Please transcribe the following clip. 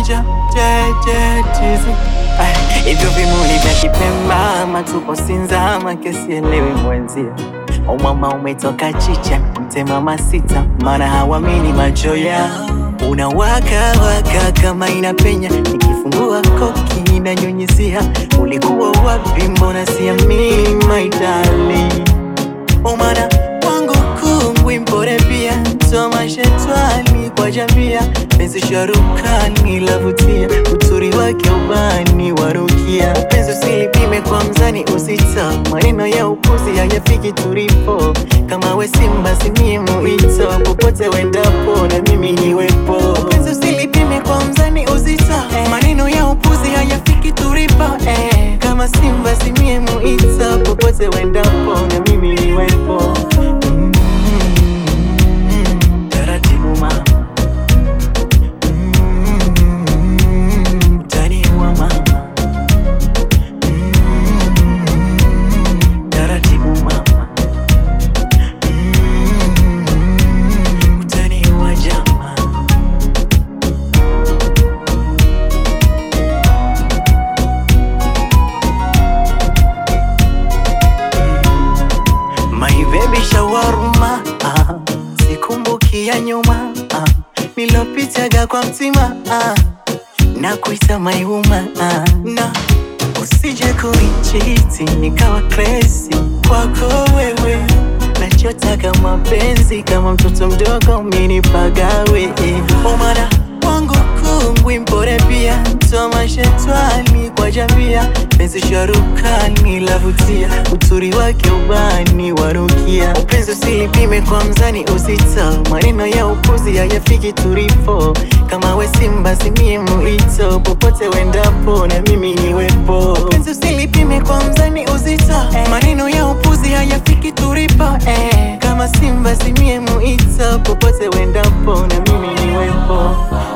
moja tetezi hivyo vimuli vya Kipemba matupo Sinzama kesielewi mwenzia umama umetoka chicha mtemama sita maana hawamini macho yao unawaka waka kama inapenya nikifungua koki inanyunyizia ulikuwa wapi mbona siamini my darling umana wangu kungwi mpore pia soma shetwani kwa jamia penzi sharukani lavutia uturi wake ubani warukia penzi usilipime kwa mzani usita maneno ya upuzi hayafiki tulipo kama we simba simie muito popote wendapo na mimi niwepo penzi usilipime kwa mzani uzita maneno ya upuzi hayafiki tulipo eh. kama simba simie muito popote wendapo na mimi niwepo mm. Taratibu mama Mm, utaniua mama Mm, taratibu mama Mm, utaniua jamaa My baby shawarma ah, sikumbuki ya nyuma ah, nilopitaga kwa mtima ah, na kuita maiuma ah, na usije kunichiti nikawa crazy kwako wewe nachotaka mapenzi kama mtoto mdogo minipagawe eh. omana wangu kungwi mpore pia soma shetwani kwa jamia penzi sharukani lavutia uturi wake ubani warukia upenzi usilipime kwa mzani usita maneno ya upuzi hayafiki tulipo kama we simba simie muito popote wendapo na mimi niwepo upenzi usilipime kwa mzani uzita maneno ya upuzi hayafiki tulipo eh. kama simba simie muito popote wendapo na mimi niwepo